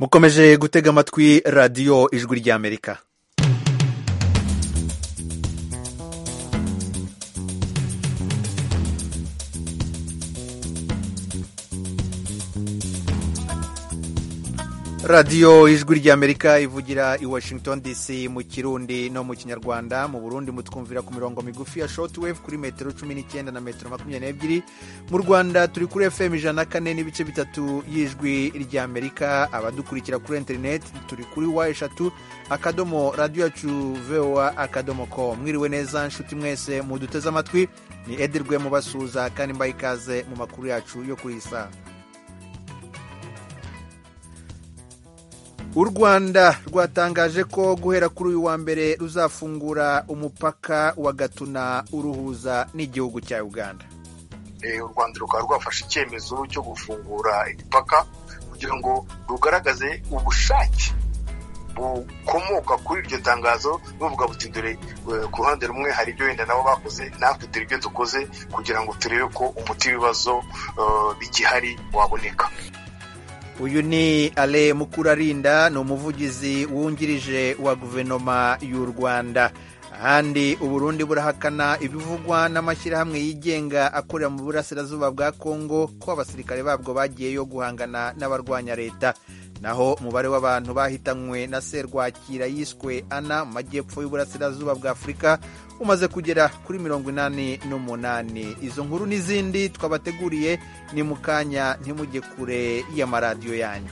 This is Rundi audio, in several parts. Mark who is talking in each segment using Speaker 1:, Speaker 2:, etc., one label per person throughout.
Speaker 1: mukomeje gutega amatwi radiyo ijwi ry'amerika radiyo ijwi ry'amerika ivugira i washington dc mu kirundi no mu kinyarwanda mu burundi mutwumvira ku mirongo migufi ya shortwave kuri metero cumi n'icyenda na metero makumyabiri n'ebyiri mu rwanda turi kuri fm ijana na kane n'ibice bitatu y'ijwi ry'amerika abadukurikira kuri interineti turi kuri wa eshatu akadomo radiyo yacu voa akadomo ko mwiriwe neza nshuti mwese muduteze amatwi ni edirwe mubasuhuza kandi mbaye ikaze mu makuru yacu yo kuri iyi saha u rwanda rwatangaje ko guhera kuri uyu wa mbere ruzafungura umupaka wa gatuna uruhuza n'igihugu cya uganda
Speaker 2: u rwanda rukaba rwafashe icyemezo cyo gufungura imipaka kugira ngo rugaragaze ubushake bukomoka kuri iryo tangazo buvuga buti dore ku ruhande rumwe hari ibyo wenda nabo bakoze natwe dore ibyo dukoze kugira ngo turebe ko umuti w'ibibazo bigihari waboneka
Speaker 1: uyu ni ale mukurarinda ni umuvugizi wungirije wa guverinoma y'u rwanda ahandi uburundi burahakana ibivugwa n'amashyirahamwe yigenga akorera mu burasirazuba bwa kongo ko abasirikare babwo bagiyeyo guhangana n'abarwanya leta naho umubare w'abantu bahitanywe na serwakira yiswe ana mu majyepfo y'uburasirazuba bwa afurika umaze kugera kuri mirongo inani n'umunani izo nkuru n'izindi twabateguriye ni mu kanya ntimujye kure y'amaradiyo yanyu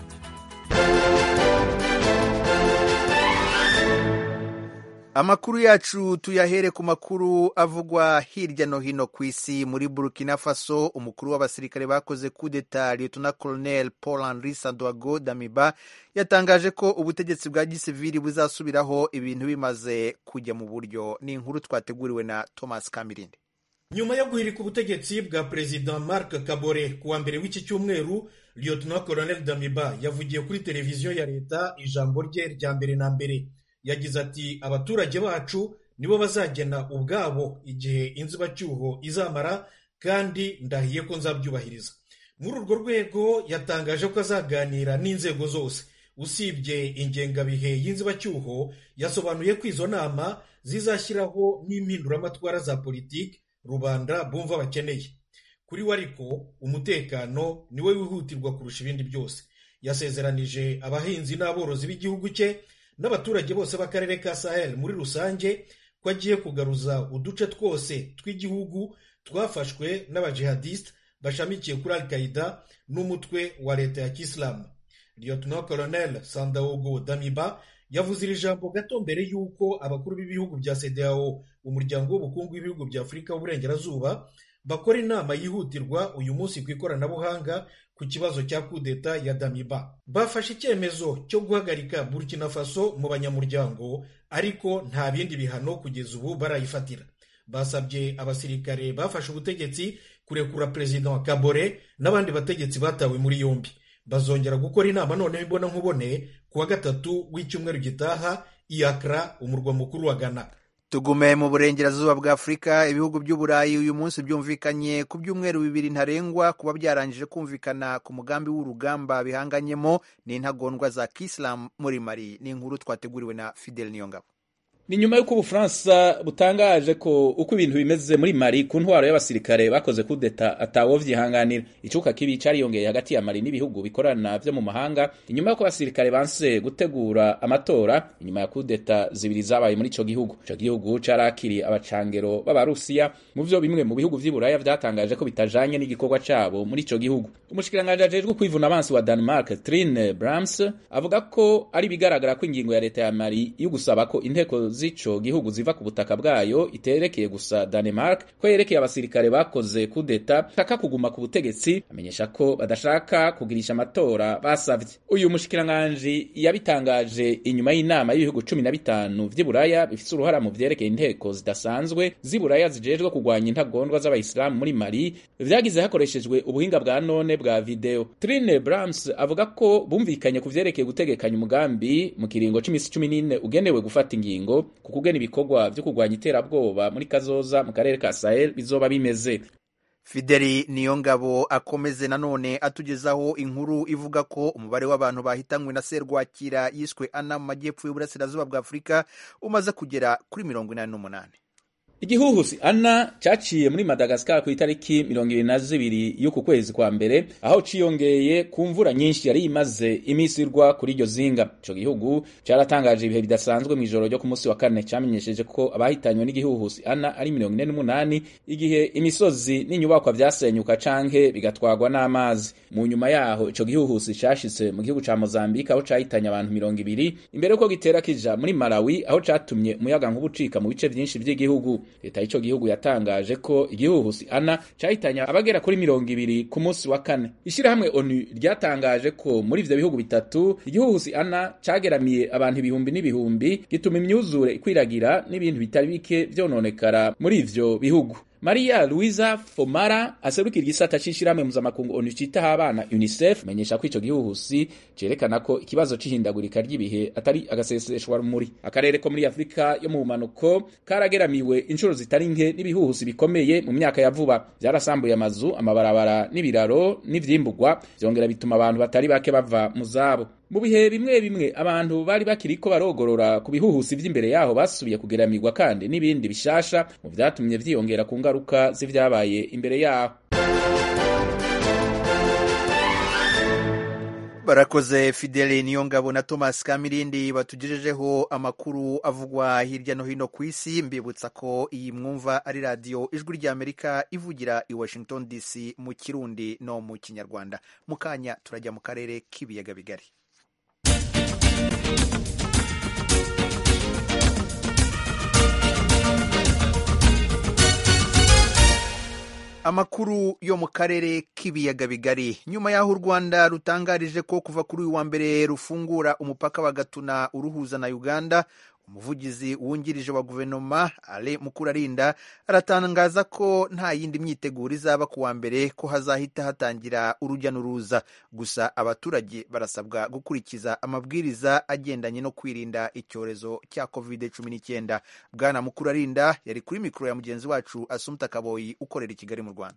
Speaker 1: amakuru yacu tuyahere ku makuru avugwa hirya no hino ku isi muri burkina faso umukuru w'abasirikare bakoze kudeta lieutenant colonel paul henri sandoago damiba yatangaje ko ubutegetsi bwa gisivili buzasubiraho ibintu bimaze kujya mu buryo ni inkuru twateguriwe na thomas kamirindi
Speaker 3: nyuma yo guhirika ubutegetsi bwa perezida marc kabore ku wa mbere w'iki cyumweru lieutenant colonel damiba yavugiye kuri televiziyo ya leta ijambo rye rya mbere na mbere yagize ati abaturage bacu nibo bazagena ubwabo igihe inzibacyuho izamara kandi ndahiye ko nzabyubahiriza muri urwo rwego yatangaje ko azaganira n'inzego zose usibye ingengabihe y'inzibacyuho yasobanuye ko izo nama zizashyiraho n'impinduramatwara za politiki rubanda bumva bakeneye kuri we ariko umutekano niwe wihutirwa kurusha ibindi byose yasezeranije abahinzi n'aborozi b'igihugu cye n'abaturage bose b'akarere ka sahel muri rusange ko agiye kugaruza uduce twose tw'igihugu twafashwe n'abajihadisite bashamikiye kuri al qaida n'umutwe wa leta ya kisilamu lieutenant colonel sandaogo damiba yavuze iri jambo gato mbere y'uko abakuru b'ibihugu bya cdao umuryango w'ubukungu w'ibihugu bya afurika w'uburengerazuba bakora inama yihutirwa uyu munsi ku ikoranabuhanga ku kibazo cya kudeta ya damiba bafashe icyemezo cyo guhagarika burkina faso mu banyamuryango ariko nta bindi bihano kugeza ubu barayifatira basabye abasirikare bafashe ubutegetsi kurekura perezida wa kabore n'abandi bategetsi batawe muri yombi bazongera gukora inama noneho imbona nkubone ku wa gatatu w'icyumweru gitaha iyakara umurwa mukuru wa ghana
Speaker 1: tugume mu burengerazuba bwa afurika ibihugu by'uburayi uyu munsi byumvikanye ku byumweru bibiri ntarengwa kuba byarangije kumvikana ku mugambi w'urugamba bihanganyemo n'intagondwa za kisilamu muri mari ni inkuru twateguriwe na fidel niyongabo
Speaker 4: ni nyuma y'uko ubufaransa butangaje ko uko ibintu bimeze muri mari ku ntwaro y'abasirikare bakoze kudeta atawo vyihanganira icuka kibi cariyongeye hagati ya mari n'ibihugu bikorana vyo mu mahanga inyuma y'uko abasirikare banse gutegura amatora inyuma ya kudeta zibiri zabaye muri ico gihugu ico gihugu carakiriye abacangero b'abarusiya mu vyo bimwe mu bihugu vy'iburaya vyatangaje ko bitajanye n'igikorwa cabo muri ico gihugu umushikiranganji ajejwe kwivuna abansi wa denmark trine brams avuga ko ari bigaragara ko ingingo ya leta ya mari yo gusaba ko inteko z'ico gihugu ziva ku butaka bwayo iterekeye gusa Denmark ko yerekeye abasirikare bakoze kudeta shaka kuguma ku butegetsi amenyesha ko badashaka kugirisha amatora basavye uyu mushikiranganji yabitangaje inyuma y'inama y'ibihugu cumi na bitanu vy'iburaya bifise uruhara mu vyerekeye inteko zidasanzwe z'iburaya zijejwe kugwanya intagondwa z'abayisilamu muri mali vyagize hakoreshejwe ubuhinga bwa none bwa video Trine Brams avuga ko bumvikanye ku vyerekeye gutegekanya umugambi mu kiringo c'imisi cumi n'ine ugenewe gufata ingingo ku kugena ibikorwa vyo kurwanya iterabwoba muri kazoza mu karere ka Sahel bizoba bimeze
Speaker 1: fideli niyongabo akomeze nanone atugezaho inkuru ivuga ko umubare w'abantu bahitanywe na serwakira yiswe ana mu majyepfo y'uburasirazuba bwa afurika umaze kugera kuri mirongo inani n'umunani
Speaker 4: igihuhusi ana cyaciye muri madagasikara ku itariki mirongo ibiri na zibiri y'uku kwezi kwa mbere aho ciyongeye ku mvura nyinshi yari imaze iminsi irwa kuri iryo zinga ico gihugu cyaratangaje ibihe bidasanzwe mw'ijoro ryo ku munsi wa kane cyamenyesheje ko abahitanywe n'igihuhusi ana ari mirongo ine n'umunani igihe imisozi n'inyubakwa vyasenyuka canke bigatwarwa n'amazi mu nyuma yaho ico gihuhusi cashitse mu gihugu ca mozambike aho cahitanye abantu mirongo ibiri imbere yuko gitera kija muri malawi aho catumye umuyaga nkuba ucika mu bice vyinshi vy'igihugu leta y'ico gihugu yatangaje ko igihuhusi ana cahitanye abagera kuri mirongo ibiri ku munsi wa kane ishirahamwe onu ryatangaje ko muri ivyo bihugu bitatu igihuhusi ana cageramiye abantu ibihumbi n'ibihumbi gituma imyuzure ikwiragira n'ibintu bitari bike vyononekara muri ivyo bihugu Maria Luisa Fomara aserukira igisata c'ishirahamwe mpuzamakungu ONU citaho abana UNICEF menyesha ko ico gihuhusi cerekana ko ikibazo c'ihindagurika ry'ibihe atari agaseseshwa rumuri akarere ko muri Afrika yo mu bumanuko karageramiwe inshuro zitari nke n'ibihuhusi bikomeye mu myaka ya vuba vyarasambuye amazu amabarabara n'ibiraro n'ivyimburwa vyongera bituma abantu batari bake bava mu zabo mu bihe bimwe bimwe abantu bari bakiriko barogorora ku bihuhusi vy'imbere yaho basubiye kugeramirwa kandi n'ibindi bishasha mu vyatumye vyiyongera ku ngaruka z'ivyabaye imbere yaho
Speaker 1: barakoze fidele niyongabo na thomas kamirindi batugejejeho amakuru avugwa hirya no hino ku isi mbibutsa ko iyi mwumva ari radiyo ijwi ry'amerika ivugira i washington dc mu kirundi no mu kinyarwanda mu kanya turajya mu karere k'ibiyaga bigari amakuru yo mu karere k'ibiyaga bigari nyuma y'aho u rwanda rutangarije ko kuva kuri uyu wa mbere rufungura umupaka wa gatuna uruhuza na uganda umuvugizi wungirije wa guverinoma ale mukurarinda aratangaza ko nta yindi myiteguro izaba ku wa mbere ko hazahita hatangira urujya n'uruza gusa abaturage barasabwa gukurikiza amabwiriza agendanye no kwirinda icyorezo cya covid cumi n'icyenda bwana mukurarinda yari kuri mikoro ya mugenzi wacu asumta kaboyi ukorera i kigali mu rwanda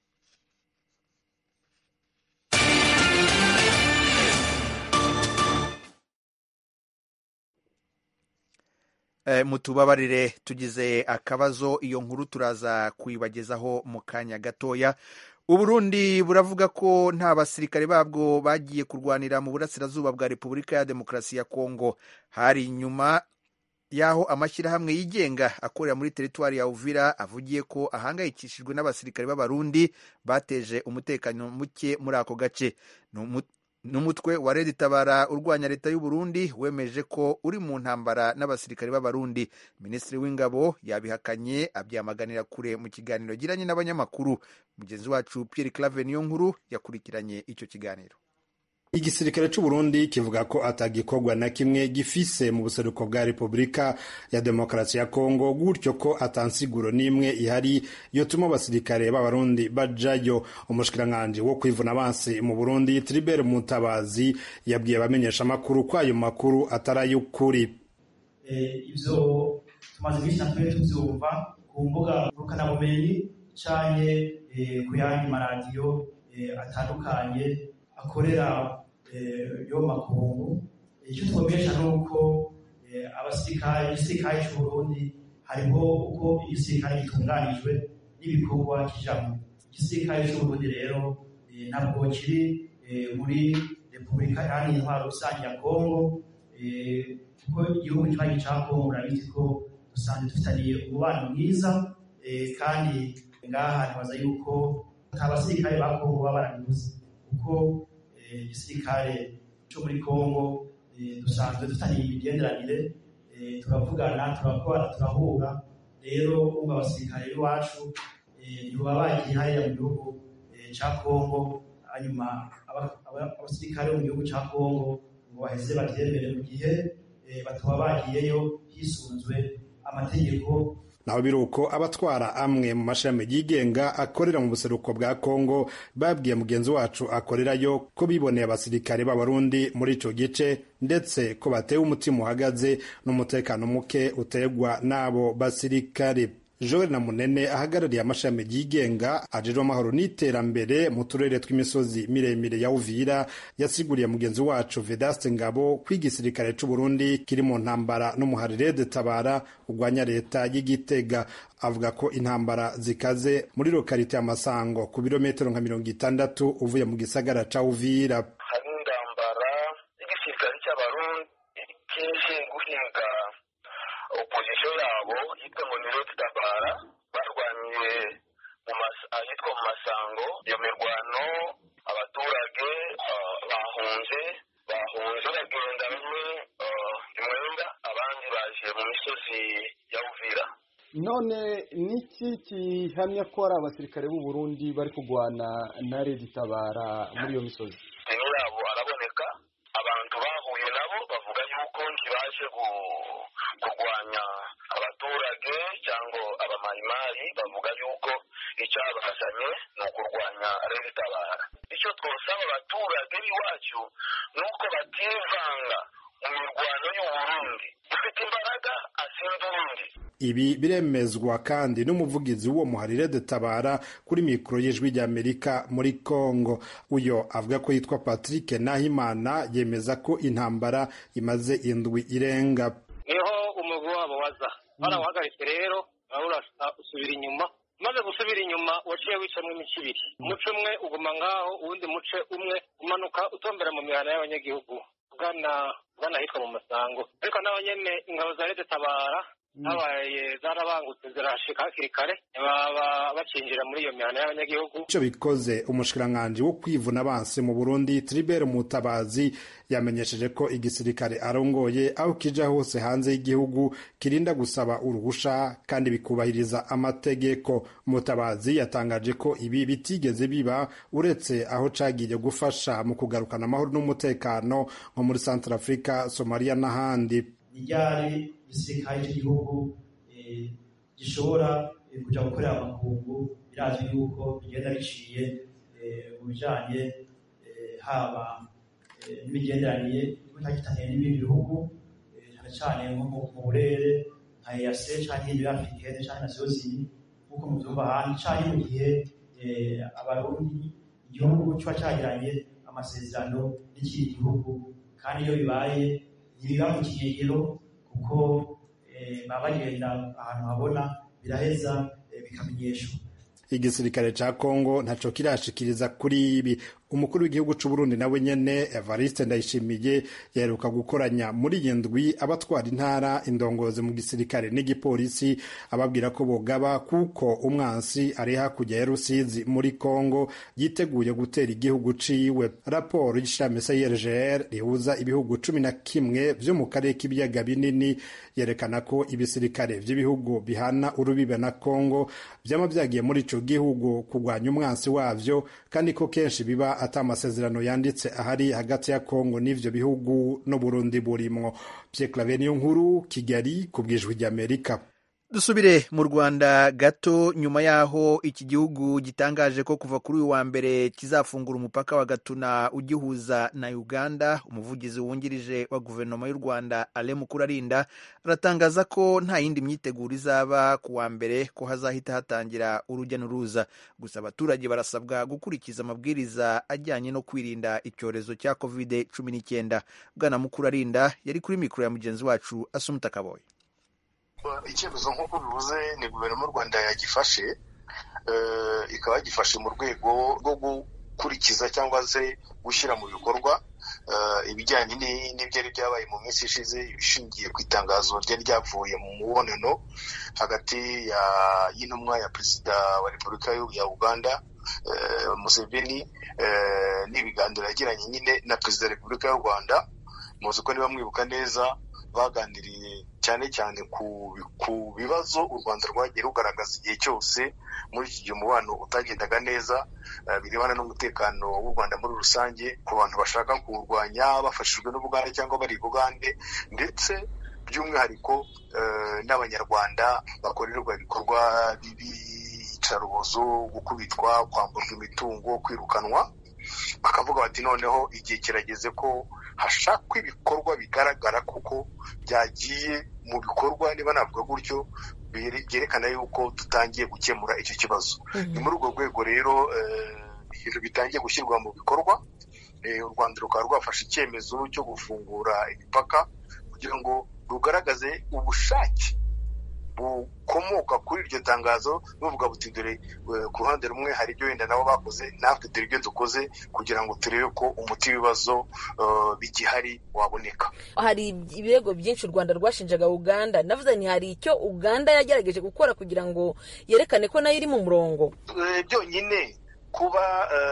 Speaker 1: mutubabarire tugize akabazo iyo nkuru turaza kuyibagezaho mu kanya gatoya uburundi buravuga ko nta basirikare babwo bagiye kurwanira mu burasirazuba bwa repubulika ya demokarasi ya kongo hari nyuma y'aho amashyirahamwe yigenga akorera muri teritwari ya uvira avugiye ko ahangayikishijwe n'abasirikare b'abarundi bateje umutekano muke muri ako gace n'umutwe wa Red Tabara urwanya leta y'u Burundi wemeje ko uri mu ntambara n'abasirikare b'abarundi minisitiri w'ingabo yabihakanye abyamaganira kure mu kiganiro giranye n'abanyamakuru mugenzi wacu Pierre Claver niyo nkuru yakurikiranye icyo kiganiro
Speaker 5: igisirikare c'u Burundi kivuga ko atagikorwa na kimwe gifise mu buseruko bwa Repubulika ya Demokarasi ya Kongo gutyo ko atansiguro n'imwe ihari yotuma abasirikare b'abarundi bajayo umushikiranganji wo kwivuna abansi mu Burundi Tribert Mutabazi yabwiye abamenyesha amakuru ko ayo makuru atari ay'ukuri
Speaker 6: ivyo tumaze iminsi natwe tuvyumva ku mbuga ngurukanabumenyi canke ku yandi maradiyo atandukanye akorera yo makungu icyo twumvisha ni uko abasirikare igisirikare cy'uburundi hariho uko igisirikare gitunganijwe n'ibikorwa kijamo igisirikare cy'uburundi rero ntabwo kiri muri repubulika iharanira intwaro rusange ya kongo kuko igihugu kibanyi cya kongo murabizi ko dusanzwe dufitaniye umubano mwiza kandi ngaha ntibaza yuko nta basirikare ba kongo baba barabibuze kuko igisirikare cyo muri kongo dusanzwe dufitaniye imigenderanire turavugana turakora turahura rero ubu abasirikare b'iwacu ntibaba bagiye hariya mu gihugu cya kongo hanyuma abasirikare bo mu gihugu cya kongo ngo baheze babyemere mu gihe bataba bagiyeyo hisunzwe amategeko
Speaker 5: naho biri uko abatwara amwe mu mashami yigenga akorera mu buseruko bwa kongo babwiye mugenzi wacu akorerayo ko biboneye abasirikare b'abarundi muri ico gice ndetse ko batewe umutima uhagaze n'umutekano muke utegwa n'abo basirikare joel na munene ahagarariye amashami yigenga ajejwe amahoro n'iterambere mu turere tw'imisozi miremire ya uvira yasiguriye mugenzi wacu vedaste ngabo ko igisirikare c'uburundi kiri mu ntambara n'umuharirede tabara urwanya leta y'igitega avuga ko intambara zikaze muri lokarite y'amasango ku birometero nka mirongo itandatu uvuye mu gisagara ca uvira
Speaker 7: hari intambara y'igisirikare cy'abarundi kije guhinga opozisiyo yabo yitwa ngo ni redi tabara barwaniye ahitwa mu masango iyo mirwano abaturage bahunze bahunze bagenda bamwe imwenda abandi baje mu misozi ya uvira
Speaker 8: none niki gihamya ko ari abasirikare b'u Burundi bari kurwana na redi tabara muri iyo misozi
Speaker 7: deni yabo araboneka abantu bahuye nabo bavuga yuko ntibaje kurwanya abaturage cyangwa abamayimayi bavuga yuko icyabazanye ni ukurwanya redi tabara icyo twosaba abaturage b'iwacu ni uko bativanga mu mirwano y'uburundi ufite imbaraga asinda urundi
Speaker 5: ibi biremezwa kandi n'umuvugizi w'uwo muharire de tabara kuri mikoro y'ijwi ry'amerika muri congo uyo avuga ko yitwa patrick nahimana yemeza ko intambara imaze indwi irenga
Speaker 9: niho umugwi wabo waza barawuhagaritse rero usubira inyuma umaze gusubira inyuma waciye wicamo imice ibiri umuce umwe uguma ngaho uwundi muce umwe umanuka utombera mu mihana y'abanyagihugu ugana ugana ahitwa mu masango ariko naho nyene ingabo za leta tabara habaye zarabangutse zirashika hakiri kare baba bacinjira muri iyo mihana y'abanyagihugu
Speaker 5: ico bikoze umushikiranganji wo kwivuna abansi mu burundi tribert mutabazi yamenyesheje ko igisirikare arongoye aho kija hose hanze y'igihugu kirinda gusaba uruhusha kandi bikubahiriza amategeko mutabazi yatangaje ko ibi bitigeze biba uretse aho cagiye gufasha mu kugarukana amahoro n'umutekano nko muri centre africa somalia n'ahandi
Speaker 6: ryari igisirikare cy'igihugu gishobora kujya gukorera amakungu birazwi yuko bigenda biciye mu bijyanye haba n'imigenderanire itagitaniye n'ibindi bihugu cyane cyane nko mu burere nka eyase cyangwa ibindi afurikene cyangwa na zozini nk'uko mubyumva ahandi cyangwa mu gihe abarundi igihugu kiba cyagiranye amasezerano n'ikindi gihugu kandi iyo bibaye ntibiba mu kinyegero kuko baba bagenda ahantu habona biraheza bikamenyeshwa
Speaker 5: igisirikare ca kongo ntaco kirashikiriza kuri ibi umukuru w'igihugu c'uburundi nawe nyene evariste ndayishimiye yaheruka gukoranya muri iyi ndwi abatwara intara indongozi mu gisirikare n'igipolisi ababwira ko bogaba kuko umwansi ari hakurya ya rusizi muri kongo yiteguye gutera igihugu ciwe raporo y'ishirahamwe crgr rihuza ibihugu cumi na kimwe vyo mu karere k'ibiyaga binini yerekana ko ibisirikare vy'ibihugu bihana urubibe na kongo vyama vyagiye muri ico gihugu kurwanya umwansi wavyo kandi ko kenshi biba ata amasezerano yanditse ahari hagati ya kongo n'ivyo bihugu n'uburundi burimwo pierre claver niyo nkuru kigali ku bwijwi ry'amerika
Speaker 1: dusubire mu rwanda gato nyuma y'aho iki gihugu gitangaje ko kuva kuri uyu wa mbere kizafungura umupaka wa gatuna ugihuza na uganda umuvugizi wungirije wa guverinoma y'u rwanda ale mukurarinda aratangaza ko nta yindi myiteguro izaba ku wa mbere ko hazahita hatangira urujya n'uruza gusa abaturage barasabwa gukurikiza amabwiriza ajyanye no kwirinda icyorezo cya covid cumi n'icyenda bwana mukurarinda yari kuri mikoro ya mugenzi wacu asumuta kaboye
Speaker 2: icyemezo nk'uko bivuze ni guverinoma y'u rwanda yagifashe ikaba yagifashe mu rwego rwo gukurikiza cyangwa se gushyira mu bikorwa ibijyanye n'ibyari byabaye mu minsi ishize ishingiye ku itangazo ryari ryavuye mu mubonano hagati y'intumwa ya perezida wa repubulika ya uganda museveni n'ibiganiro yagiranye nyine na perezida wa repubulika y'u rwanda muzi ko niba mwibuka neza baganiriye cyane cyane ku bibazo u rwanda rwagiye rugaragaza igihe cyose muri iki gihe umubano utagendaga neza birebana n'umutekano w'u rwanda muri rusange ku bantu bashaka kuwurwanya bafashijwe n'ubugande cyangwa bari bugande ndetse by'umwihariko n'abanyarwanda bakorerwa ibikorwa by'iyicarubozo gukubitwa kwamburwa imitungo kwirukanwa bakavuga bati noneho igihe kirageze ko hashakwa ibikorwa bigaragara kuko byagiye mu bikorwa niba navuga gutyo byerekana yuko tutangiye gukemura icyo kibazo ni muri urwo rwego rero ibintu bitangiye gushyirwa mu bikorwa u rwanda rukaba rwafashe icyemezo cyo gufungura imipaka kugira ngo rugaragaze ubushake bukomoka kuri iryo tangazo buvuga buti dore ku ruhande rumwe hari ibyo wenda nabo bakoze natwe dore ibyo dukoze kugira ngo turebe ko umuti w'ibibazo bigihari waboneka
Speaker 10: hari ibirego byinshi u rwanda rwashinjaga uganda navuze nti hari icyo uganda yagerageje gukora kugira ngo yerekane ko nayo iri mu murongo
Speaker 2: byonyine kuba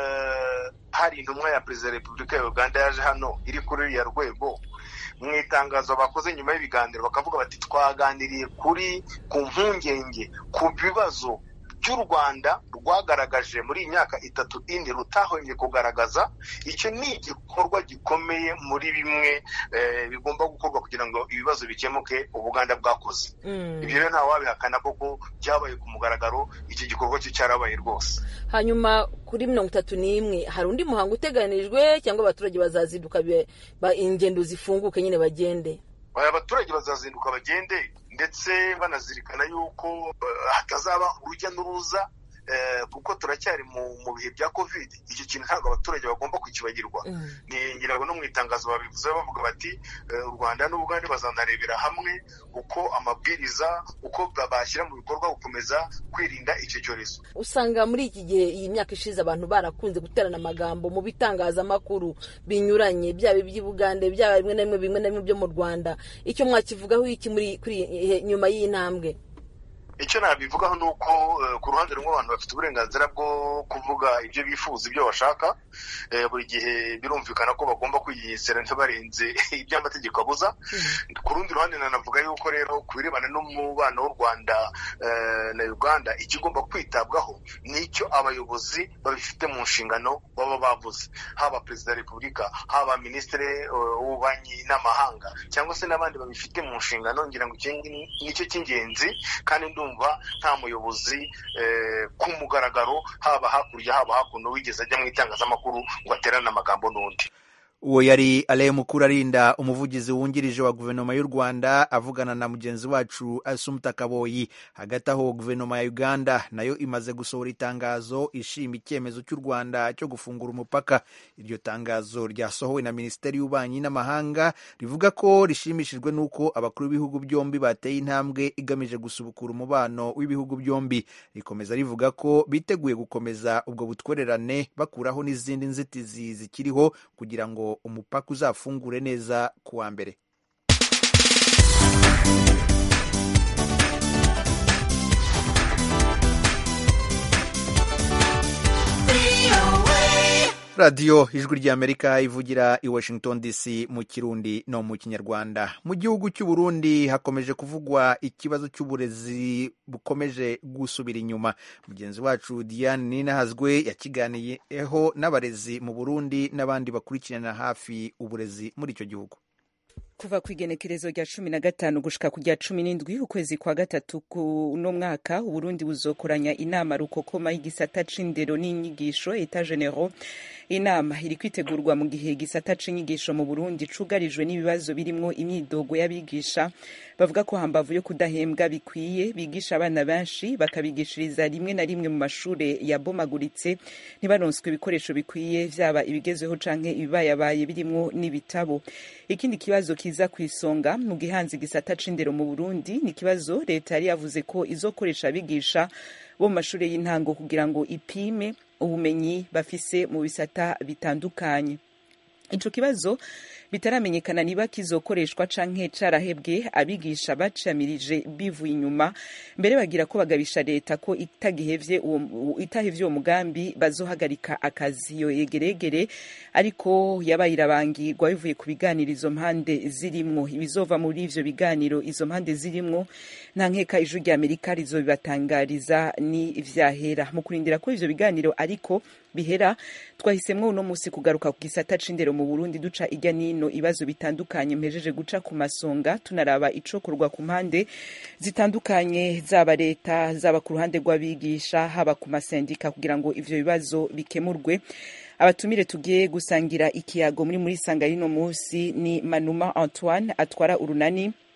Speaker 2: hari intumwa ya perezida wa repubulika ya uganda yaje hano iri kuri ruriya rwego mu itangazo bakoze nyuma y'ibiganiro bakavuga bati twaganiriye kuri ku mpungenge ku bibazo by'u rwanda rwagaragaje muri iyi myaka itatu indi rutahwemye kugaragaza icyo ni igikorwa gikomeye muri bimwe bigomba gukorwa kugira ngo ibibazo bikemuke ubuganda bwakoze ibyo rero ntawabihakana koko byabaye ku mugaragaro iki gikorwa cyo cyarabaye rwose
Speaker 10: hanyuma kuri mirongo itatu n'imwe hari undi muhango uteganijwe cyangwa abaturage bazazinduka ingendo zifunguke nyine bagende
Speaker 2: abaturage bazazinduka bagende ndetse banazirikana yuko hatazaba urujya n'uruza kuko turacyari mu bihe bya kovide icyo kintu ntabwo abaturage bagomba kukibagirwa ngira ngo no mu itangazo babivuze bavuga bati u rwanda n'ubugande bazanarebera hamwe uko amabwiriza uko bashyira mu bikorwa gukomeza kwirinda icyo cyorezo
Speaker 10: usanga muri iki gihe iyi myaka ishize abantu barakunze guterana amagambo mu bitangazamakuru binyuranye byaba iby'ubugande byaba bimwe na bimwe bimwe na bimwe byo mu rwanda icyo mwakivugaho iki muri nyuma y'iyi ntambwe
Speaker 2: icyo nabivugaho ni uko ku ruhande rumwe abantu bafite uburenganzira bwo kuvuga ibyo bifuza ibyo bashaka buri gihe birumvikana ko bagomba kwigengesera ntibarenze ibyo amategeko abuza ku rundi ruhande nanavuga yuko rero ku birebana n'umubano w'u rwanda na uganda ikigomba kwitabwaho ni icyo abayobozi babifite mu nshingano baba bavuze haba perezida wa repubulika haba minisitiri w'ububanyi n'amahanga cyangwa se n'abandi babifite mu nshingano ngira ngo nicyo cy'ingenzi kandi ndumva nta muyobozi ku mugaragaro haba hakurya haba hakuno wigeze ajya mu itangazamakuru ngo aterane amagambo n'undi
Speaker 1: uwo yari ale mukuru arinda umuvugizi wungirije wa guverinoma y'u rwanda avugana na mugenzi wacu asumuta kaboyi hagati aho guverinoma ya uganda nayo imaze gusohora itangazo ishima icyemezo cy'u rwanda cyo gufungura umupaka iryo tangazo ryasohowe na minisiteri y'ububanyi n'amahanga rivuga ko rishimishijwe n'uko abakuru b'ibihugu byombi bateye intambwe igamije gusubukura umubano w'ibihugu byombi rikomeza rivuga ko biteguye gukomeza ubwo butwererane bakuraho n'izindi nzitizi zikiriho kugira ngo umupaka uzafungure neza ku wa mbere radiyo ijwi ry'amerika ivugira i washington dc mu kirundi no mu kinyarwanda mu gihugu cy'u Burundi hakomeje kuvugwa ikibazo cy'uburezi bukomeje gusubira inyuma mugenzi wacu diane ninahazwe yakiganiyeho n'abarezi mu burundi n'abandi bakurikirana hafi uburezi muri icyo gihugu
Speaker 11: kuva ku igenekerezo rya cumi na gatanu gushika ku rya cumi n'indwi ukwezi kwa gatatu kuno mwaka uburundi buzokoranya inama rukokoma y'igisata c'indero n'inyigisho eta genero inama iri kwitegurwa mu gihe igisata c'inyigisho mu burundi cugarijwe n'ibibazo birimwo imyidogo y'abigisha bavuga ko hambavu yo kudahembwa bikwiye bigisha abana benshi bakabigishiriza rimwe na rimwe mu mashure yabomaguritse ntibaronswe ibikoresho bikwiye vyaba ibigezweho canke ibibayabaye birimwo n'ibitabo ikindi kibazo kiza ku isonga mu gihanzi gisata c'indero mu burundi ni ikibazo leta yari yavuze ko izokoresha abigisha bo mu mashure y'intango kugira ngo ipime ubumenyi bafise mu bisata bitandukanye ico kibazo bitaramenyekana niba kizokoreshwa canke carahebwe abigisha bacamirije bivuye inyuma mbere bagira ko bagabisha leta ko itagihevye uwo itahevye uwo mugambi bazohagarika akazi yo yegeregere ariko yabaye irabangirwa bivuye ku biganiro izo mpande zirimwo ibizova muri ivyo biganiro izo mpande zirimwo nta nkeka ijwi rya amerika rizobibatangariza ni vyahera mu kurindira ko ivyo biganiro ariko bihera twahisemwo uno musi kugaruka ku gisata c'indero mu Burundi duca irya nino ibibazo bitandukanye mpejeje guca ku masonga tunaraba icokorwa ku mpande zitandukanye zaba leta zaba ku ruhande rw'abigisha haba ku masendika kugira ngo ivyo bibazo bikemurwe abatumire tugiye gusangira ikiyago muri muri sanga rino musi ni Manuma Antoine atwara urunani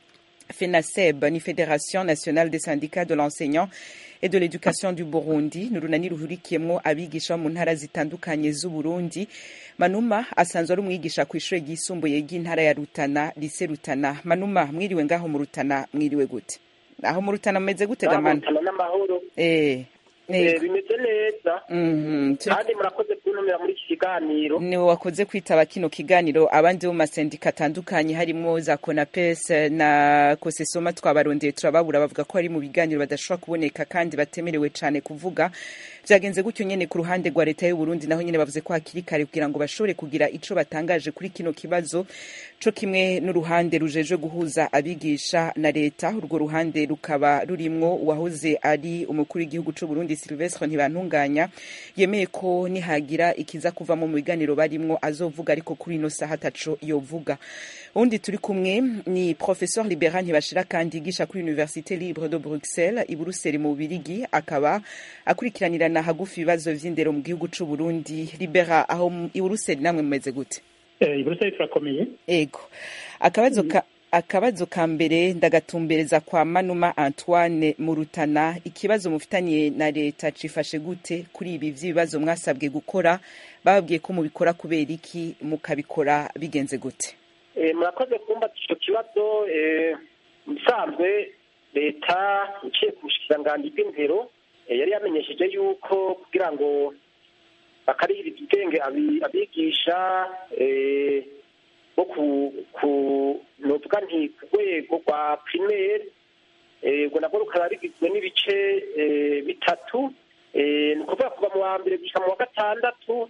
Speaker 11: FENASEB ni Fédération nationale des syndicats de l'enseignant et de l'éducation du Burundi ni urunani ruhurikiyemwo abigisha mu ntara zitandukanye z'Uburundi Manuma asanzwe ari umwigisha ku ishure ryisumbuye ry'intara ya Rutana lise Rutana Manuma mwiriwe ngaho mu Rutana mwiriwe gute aho mu Rutana mumeze gute gamana
Speaker 12: Rutana n'amahoro
Speaker 11: eh
Speaker 12: Eh, bimeze neza
Speaker 11: Mhm, turi-
Speaker 12: kandi murakoze kuntumira muri iki kiganiro
Speaker 11: niwe wakoze kwitaba kino kiganiro abandi bo mu masendika atandukanye harimo za konapes na kosesoma twabarondeye turababura bavuga ko ari mu biganiro badashobora kuboneka kandi batemerewe cyane kuvuga byagenze gutyo nyene ku ruhande rwa leta y'u Burundi naho nyene bavuze ko hakiri kare kugira ngo bashobore kugira ico batangaje kuri kino kibazo co kimwe n'uruhande rujejwe guhuza abigisha na leta urwo ruhande rukaba rurimwo uwahoze ari umukuru w'igihugu c'u Burundi Silvestre Ntibantunganya yemeye ko nihagira ikiza kuvamo mu biganiro barimwo azovuga ariko kuri ino saha ataco yovuga undi turi kumwe ni professeur Libera Ntibashira kandi yigisha kuri Université Libre de Bruxelles i Buruseli mu Bubirigi akaba akurikiranirana hagufi ibibazo vy'indero mu gihugu c'u Burundi Libera aho mu- i Buruseli namwe mumeze gute
Speaker 13: i buruseli turakomeye
Speaker 11: ego akabazo ka akabazo ka mbere ndagatumbereza kwa manuma antoine murutana ikibazo mufitaniye na leta cifashe gute kuri ibi vy'ibibazo mwasabwe gukora bababwiye ko mubikora kubera iki mukabikora bigenze gute
Speaker 12: Eh, murakoze kumva ico kibazo eh, mu bisanzwe leta iciye ku bushikiranganji bw'indero eh, yari yamenyesheje yuko kugira ngo bakarihiriza ubwenge abi- abigisha eh, bo ku ku novuga nti ku rwego rwa primaire eh, ubwo nabwo rukaba rigizwe n'ibice eh, bitatu eh, ni ukuvuga kuva mu wa mbere gushika mu wa gatandatu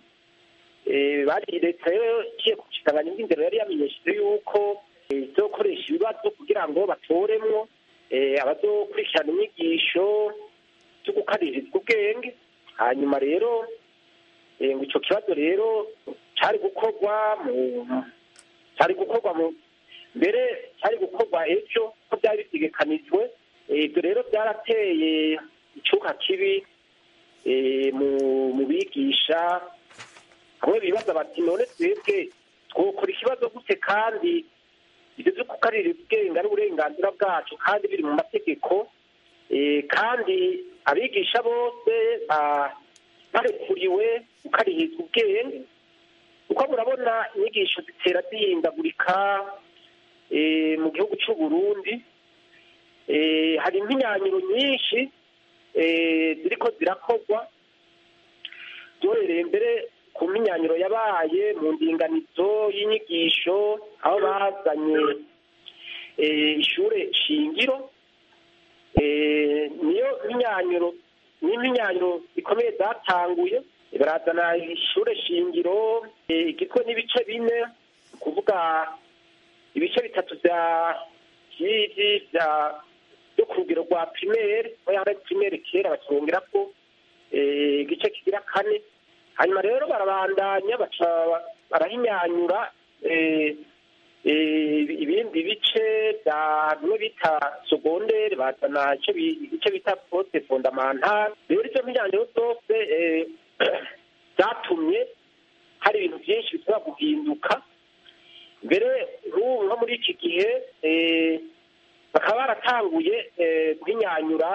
Speaker 12: Eh, bari leta rero igiye ku kiganganyo bw'indero yari yamenyesheje yuko eh, izokoresha ibibazo kugira ngo batoremwo eh, abazokurikirana inyigisho zo gukaririza ubwenge hanyuma rero eh, ngo ico kibazo rero cari gukorwa mu cari gukorwa mu mbere cari gukorwa ejo ko byari bitegekanijwe Eh, ibyo rero byarateye icuka kibi eh, mu mu bigisha hamwe bibaza bati none twebwe twokora ikibazo gute kandi ibyo byo kukarira ubwenge ari uburenganzira bwacu kandi biri mu mategeko Eh, kandi abigisha bose ba- barekuriwe gukaririzwa ubwenge kuko murabona inyigisho zitera zihindagurika eh, mu gihugu cy'u Burundi Eh, hari impinyanyiro nyinshi eh, ziriko zirakorwa byohereye mbere ku mpinyanyiro yabaye mu ndinganizo y'inyigisho aho bazanye eh, ishure shingiro Eh, niyo mpinyanyiro n'impinyanyiro zikomeye zatanguye barazana ishure shingiro eh, igizwe n'ibice bine ni kuvuga ibice bitatu vya vy'ivi vya byo ku rugero rwa primaire aho yari primaire kera bakirongera ko eh, igice kigira kane hanyuma rero barabandanya baca barahinyanyura eh, eh, ibindi bice bya bimwe bita sogondere bazana ico bi- igice bita poste fondamentale rero ivyo mpinyanyiro zose eh, zatumye hari ibintu byinshi bishobora guhinduka mbere nk'ubu nko muri iki gihe eh, bakaba baratanguye eh, guhinyanyura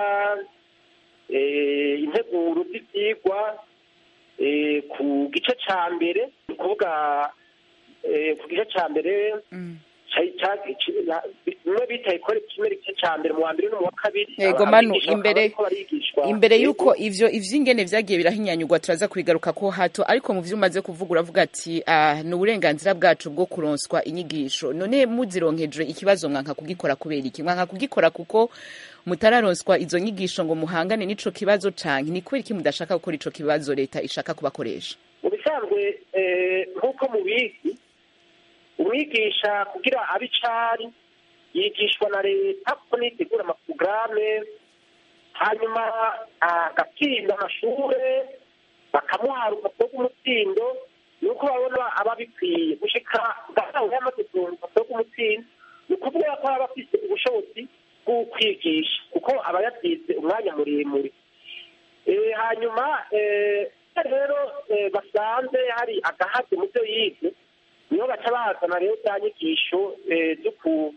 Speaker 12: eh, integuro z'ivyigwa eh, ku gice ca mbere ni ukuvuga eh, ku gice ca mbere ca- ca- ci- bimwe bita ikore kimwe igice ca mbere mu wa mbere no mu wa kabiri
Speaker 11: Yego
Speaker 12: Aba-
Speaker 11: manu
Speaker 12: abigisha bakaba
Speaker 11: imbere
Speaker 12: bariko barigishwa.
Speaker 11: imbere
Speaker 12: Yego.
Speaker 11: yuko ivyo ivy'ingene vyagiye birahinyanyurwa turaza kubigaruka ko hato ariko mu vyo umaze kuvuga uravuga ati ah, ni uburenganzira bwacu bwo kuronswa inyigisho none muzironkeje ikibazo mwanka kugikora kubera iki mwanka kugikora kuko mutararonswa izo nyigisho ngo muhangane n'ico kibazo canke ni kubera iki mudashaka gukora ico kibazo leta ishaka kubakoresha
Speaker 12: mu bisanzwe eh, nk'uko mubizi umwigisha kugira abe icari yigishwa na leta kuko nitegura amaporogaramu hanyuma agatsinda amashure bakamuha urupapuro rw'umutsindo ni uko babona aba bikwiye gushika bwawe yamaze kuronka urupapuro rw'umutsindo ni ukuvuga ko aba afise ubushobozi bwo kwigisha kuko aba yabyize umwanya muremure Eh, hanyuma eh, rero eh, basanze hari agahazi mu byo yize niho baca bazana rero za nyigisho eh, zo ku-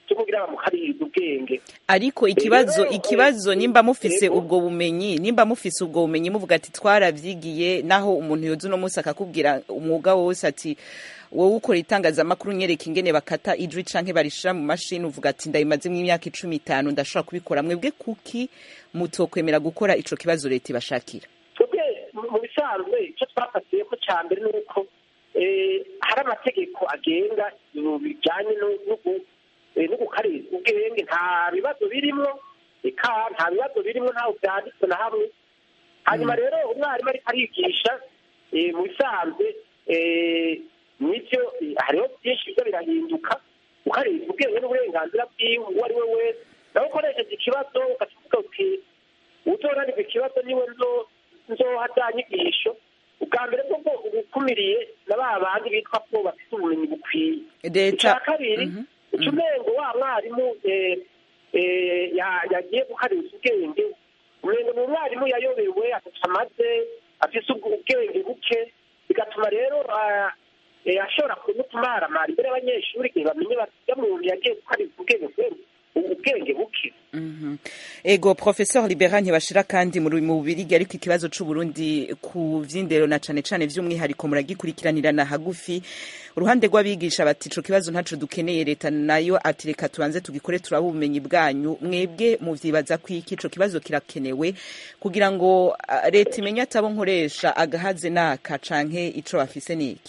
Speaker 12: cyo kugira bamukaririze ubwenge
Speaker 11: ariko ikibazo
Speaker 12: Rero,
Speaker 11: ikibazo
Speaker 12: eh,
Speaker 11: nimba mufise
Speaker 12: yego.
Speaker 11: ubwo bumenyi nimba mufise ubwo bumenyi muvuga ati twaravyigiye naho umuntu yoza uno munsi akakubwira umwuga wose ati wowe ukora itangazamakuru nyereka ingene bakata ijwi canke barishira mu mashini uvuga ati ndabimazemo imyaka icumi itanu ndashobora kubikora mwebwe kuki mutokwemera gukora ico kibazo leta ibashakira
Speaker 12: twebwe mu- mu bisanzwe icyo twafatiye ko cya mbere ni uko eh, hari amategeko agenga ibintu bijyanye no- no gu- eh, no gukarira ubwenge nta bibazo birimo eka nta bibazo birimo ntaho byanditse na hamwe hanyuma rero umwarimu ariko arigisha eh, mu bisanzwe eh, nibyo eh, hariho byinshi biza birahinduka ukarira ubwenge n'uburenganzira bwiwe uwo ari we wese nawe ukoresheje ikibazo ukakivuga uti uzoranirwa ikibazo niwe nzo nzoha za nyigisho ubwa mbere bwo ubukumiriye na ba bandi bitwa ko bafite ubumenyi bukwiye
Speaker 11: leta
Speaker 12: icya kabiri uca umengo wa mwarimu eh, eh, ya- yagiye gukaririza ubwenge umengo ni umwarimu yayobewe ataca amaze afise ubwo ubwenge buke bigatuma rero ah, eh, ashobora kumutumaramara imbere y'abanyeshuri igihe bamenye bati muntu yagiye gukaririza ubwenge kubera ubwenge buke
Speaker 11: Mhm. ego professeur libera ntibashira kandi muri mu bubirigi ariko ikibazo c'uburundi ku vy'indero na cane cane vy'umwihariko muragikurikiranirana hagufi uruhande rw'abigisha bati ico kibazo ntaco dukeneye leta nayo ati reka tubanze tugikore turaba ubumenyi bwanyu mwebwe muvyibaza kwiki ico kibazo kirakenewe kugira ngo ah, leta imenye atabo nkoresha agahaze naka canke ico bafise niki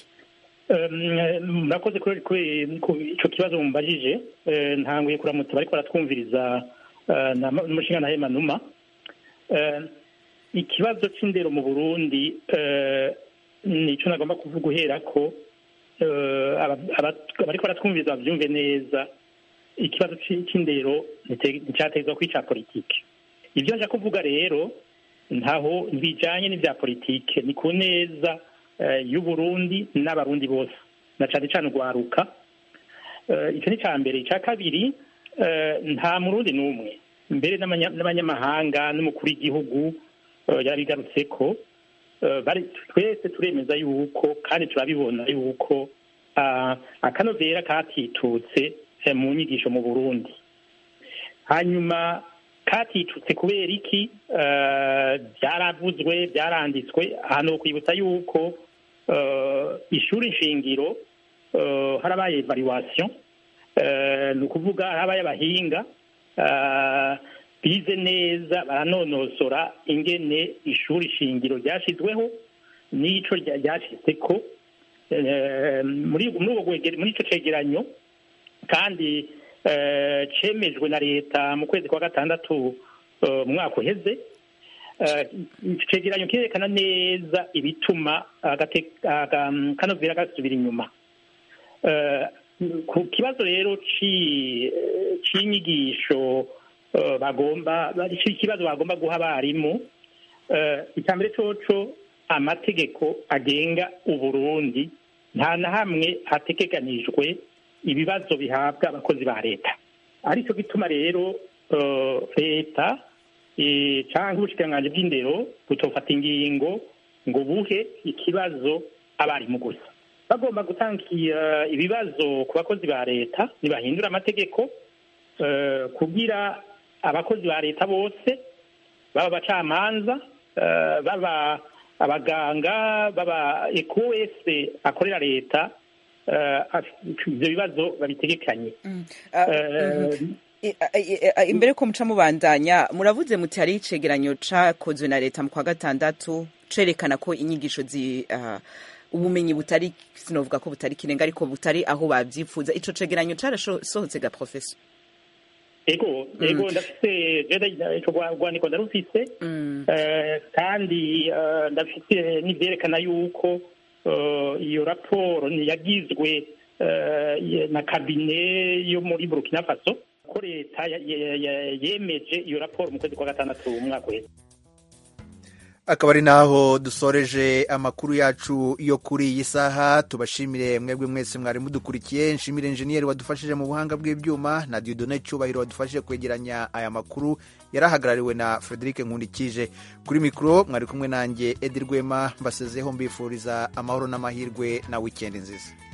Speaker 13: Um, murakoze kuri kuri- ku ico kibazo mumbajije Eh, ntanguye kuramutsa bariko baratwumviriza eh, na n'umushinga na Hema Numa Eh, ikibazo c'indero mu Burundi eh, nico nagomba kuvuga uhera ko eh, aba- aba- bariko baratwumviriza bavyumve neza ikibazo ci- c'indero nite- nticategezwa ko ica politike ivyo nja kuvuga rero ntaho bijanye n'ivya politike ni ku neza eh, y'uburundi n'abarundi bose na cane cane urwaruka Eh, ico ni ca mbere ica kabiri eh, nta murundi n'umwe mbere n'abanya- n'abanyamahanga n'umukuru w'igihugu eh, yarabigarutseko eh, bari- twese turemeza yuko kandi turabibona yuko ah, akanovera katitutse eh, mu nyigisho mu burundi hanyuma katitutse kubera iki Eh, byaravuzwe byaranditswe ahantu ho kwibutsa yuko eh, ishuri nshingiro eh, harabaye evaluation eh, ni ukuvuga harabaye abahinga eh, bize neza baranonosora ingene ishuri shingiro ryashizweho n'ico rya- ryashizeko Eh, muri muri ubwo bwege- muri ico cegeranyo kandi eh, cemejwe na leta mu kwezi kwa gatandatu eh, mu mwaka uheze Eh, ico cegeranyo kirerekana neza ibituma agate- aga- kanovera gasubira inyuma Eh, ku kibazo rero ci- eh, c'inyigisho eh, bagomba ikibazo bagomba guha abarimu eh, icya mbere coco amategeko agenga uburundi nta na hamwe hategekanijwe ibibazo bihabwa abakozi ba leta aricyo gituma rero eh, leta eh, canke ubushikiranganji bw'indero butofata ingingo ngo buhe ikibazo abarimu gusa bagomba gutanga eh, ibibazo ku bakozi ba leta ntibahindura amategeko eh, kugira abakozi ba leta bose baba abacamanza eh, baba abaganga baba eko wese akorera leta eh, af- ivyo bibazo babitegekanye Eh,
Speaker 11: I- i- i- imbere ko muca mubandanya muravuze muti hari icegeranyo cakozwe na leta mu kwa gatandatu cerekana ko inyigisho zi ah, ubumenyi butari sinovuga ko butari kirenga ariko butari aho babyifuza ico cegeranyo carasohotse ga professor
Speaker 13: ego ego ndafise jeda ico gwa- rwandiko ndarufise Eh, kandi eh, ndafite n'ivyerekana yuko eh, iyo raporo yagizwe eh, ye- na kabine yo muri burkina faso ko leta ya- ya- ya- yemeje iyo raporo mu kwezi kwa gatandatu umwaka uheze
Speaker 1: akaba ari naho dusoreje amakuru yacu yo kuri iyi saha tubashimire mwebwe mwese mwari mudukurikiye nshimire enjeniyeri wadufashije mu buhanga bw'ibyuma na diodone cyubahiro wadufashije kwegeranya aya makuru yarahagarariwe na frederic nkundikije kuri mikoro mwari kumwe nanjye edi rwema mbasezeho mbifuriza amahoro n'amahirwe na wikendi nziza